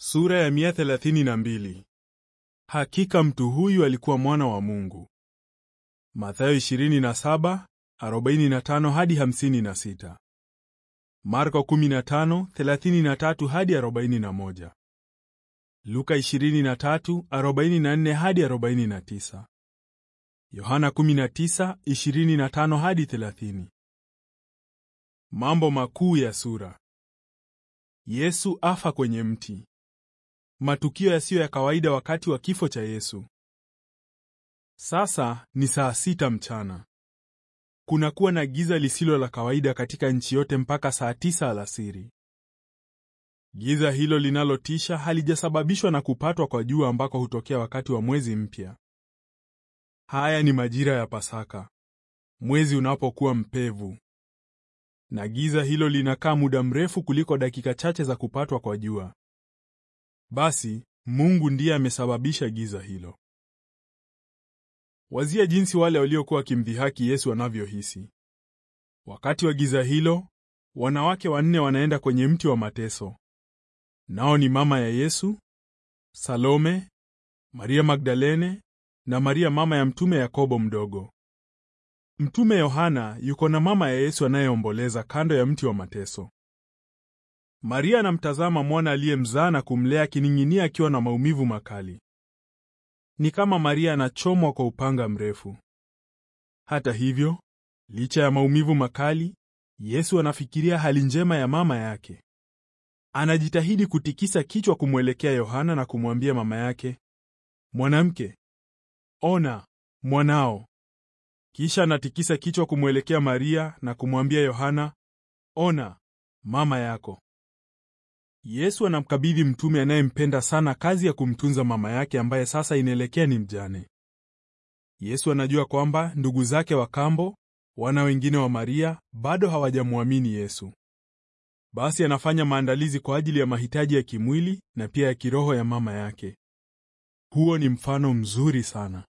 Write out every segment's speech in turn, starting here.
Sura ya 132. Hakika mtu huyu alikuwa mwana wa Mungu. Mathayo 27:45 hadi 56. Marko 15:33 hadi 41. Luka 23:44 hadi 49. Yohana 19:25 hadi 30. Mambo makuu ya sura. Yesu afa kwenye mti. Matukio yasiyo ya kawaida wakati wa kifo cha Yesu. Sasa ni saa sita mchana. Kunakuwa na giza lisilo la kawaida katika nchi yote mpaka saa tisa alasiri. Giza hilo linalotisha halijasababishwa na kupatwa kwa jua ambako hutokea wakati wa mwezi mpya. Haya ni majira ya Pasaka, mwezi unapokuwa mpevu, na giza hilo linakaa muda mrefu kuliko dakika chache za kupatwa kwa jua. Basi Mungu ndiye amesababisha giza hilo. Wazia jinsi wale waliokuwa wakimdhihaki Yesu wanavyohisi wakati wa giza hilo. Wanawake wanne wanaenda kwenye mti wa mateso, nao ni mama ya Yesu, Salome, Maria Magdalene na Maria mama ya mtume Yakobo mdogo. Mtume Yohana yuko na mama ya Yesu anayeomboleza kando ya mti wa mateso. Maria anamtazama mwana aliyemzaa na kumlea akining'inia akiwa na maumivu makali. Ni kama Maria anachomwa kwa upanga mrefu. Hata hivyo, licha ya maumivu makali, Yesu anafikiria hali njema ya mama yake. Anajitahidi kutikisa kichwa kumwelekea Yohana na kumwambia mama yake, "Mwanamke, ona mwanao." Kisha anatikisa kichwa kumwelekea Maria na kumwambia Yohana, "Ona mama yako." Yesu anamkabidhi mtume anayempenda sana kazi ya kumtunza mama yake ambaye sasa inaelekea ni mjane. Yesu anajua kwamba ndugu zake wa kambo, wana wengine wa Maria, bado hawajamwamini Yesu. Basi anafanya maandalizi kwa ajili ya mahitaji ya kimwili na pia ya kiroho ya mama yake. Huo ni mfano mzuri sana.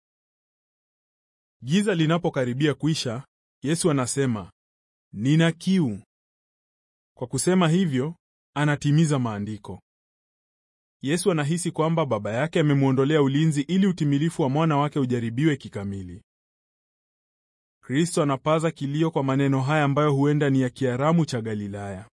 Giza linapokaribia kuisha, Yesu anasema, "Nina kiu." Kwa kusema hivyo, anatimiza maandiko. Yesu anahisi kwamba baba yake amemwondolea ulinzi ili utimilifu wa mwana wake ujaribiwe kikamili. Kristo anapaza kilio kwa maneno haya ambayo huenda ni ya Kiaramu cha Galilaya.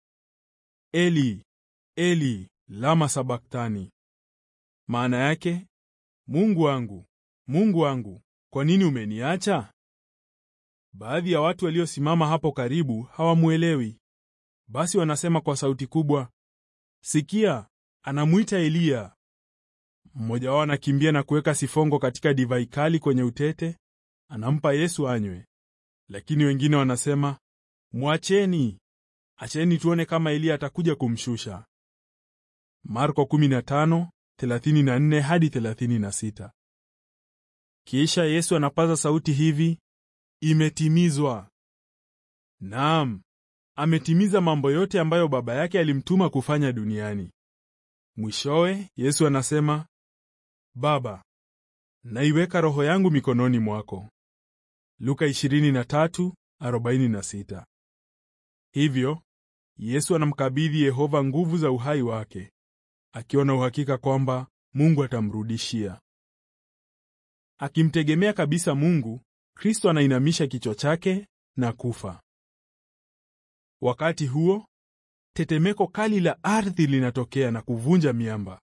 Eli, Eli, lama sabaktani. Maana yake, Mungu wangu, Mungu wangu, kwa nini umeniacha? Baadhi ya watu waliosimama hapo karibu hawamwelewi. Basi wanasema kwa sauti kubwa, sikia, anamwita Eliya. Mmoja wao anakimbia na kuweka sifongo katika divai kali kwenye utete, anampa Yesu anywe. Lakini wengine wanasema, mwacheni, acheni tuone kama Eliya atakuja kumshusha. Marko 15:34 hadi 36. Kisha Yesu anapaza sauti hivi, imetimizwa. Naam, ametimiza mambo yote ambayo Baba yake alimtuma kufanya duniani. Mwishowe Yesu anasema, Baba, naiweka roho yangu mikononi mwako. Luka 23:46. Hivyo Yesu anamkabidhi Yehova nguvu za uhai wake, akiwa na uhakika kwamba Mungu atamrudishia. Akimtegemea kabisa Mungu, Kristo anainamisha kichwa chake na kufa. Wakati huo tetemeko kali la ardhi linatokea na kuvunja miamba.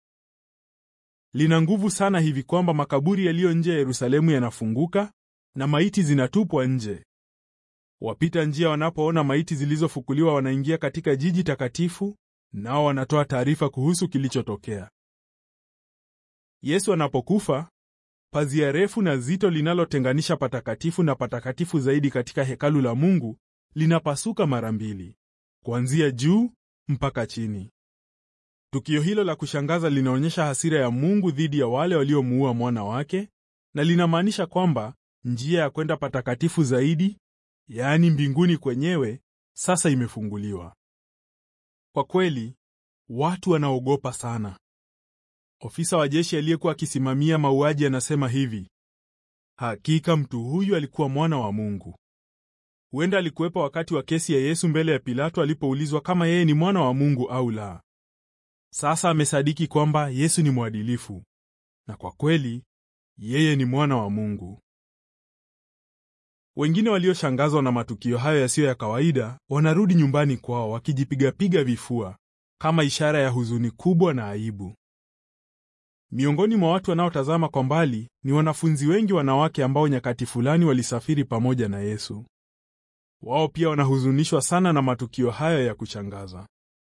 Lina nguvu sana hivi kwamba makaburi yaliyo nje ya Yerusalemu yanafunguka na maiti zinatupwa nje. Wapita njia wanapoona maiti zilizofukuliwa wanaingia katika jiji takatifu, nao wanatoa taarifa kuhusu kilichotokea. Yesu anapokufa, pazia refu na zito linalotenganisha patakatifu na patakatifu zaidi katika hekalu la Mungu linapasuka mara mbili, kuanzia juu mpaka chini. Tukio hilo la kushangaza linaonyesha hasira ya Mungu dhidi ya wale waliomuua mwana wake na linamaanisha kwamba njia ya kwenda patakatifu zaidi, yaani mbinguni kwenyewe, sasa imefunguliwa. Kwa kweli, watu wanaogopa sana. Ofisa wa jeshi aliyekuwa akisimamia mauaji anasema hivi: hakika mtu huyu alikuwa mwana wa Mungu. Huenda alikuwepo wakati wa kesi ya Yesu mbele ya Pilato alipoulizwa kama yeye ni mwana wa Mungu au la. Sasa amesadiki kwamba Yesu ni mwadilifu, na kwa kweli yeye ni mwana wa Mungu. Wengine walioshangazwa na matukio hayo yasiyo ya kawaida wanarudi nyumbani kwao wakijipigapiga vifua kama ishara ya huzuni kubwa na aibu. Miongoni mwa watu wanaotazama kwa mbali ni wanafunzi wengi wanawake ambao nyakati fulani walisafiri pamoja na Yesu. Wao pia wanahuzunishwa sana na matukio hayo ya kushangaza.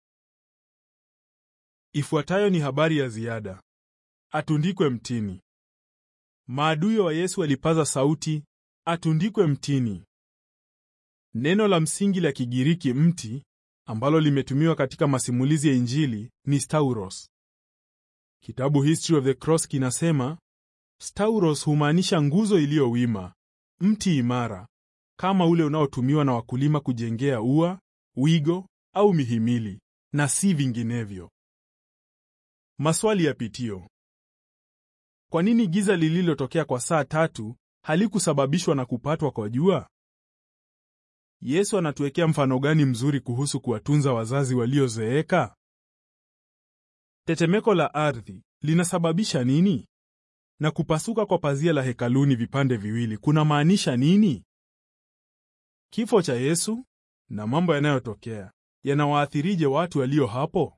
Ifuatayo ni habari ya ziada. Atundikwe mtini. Maadui wa Yesu walipaza sauti, atundikwe mtini. Neno la msingi la Kigiriki mti ambalo limetumiwa katika masimulizi ya Injili ni stauros. Kitabu History of the Cross kinasema stauros humaanisha nguzo iliyowima, mti imara, kama ule unaotumiwa na wakulima kujengea ua, wigo au mihimili, na si vinginevyo. Maswali ya pitio. Kwa nini giza lililotokea kwa saa tatu halikusababishwa na kupatwa kwa jua? Yesu anatuwekea mfano gani mzuri kuhusu kuwatunza wazazi waliozeeka? Tetemeko la ardhi linasababisha nini? Na kupasuka kwa pazia la hekaluni vipande viwili kuna maanisha nini? Kifo cha Yesu na mambo yanayotokea yanawaathirije watu walio hapo?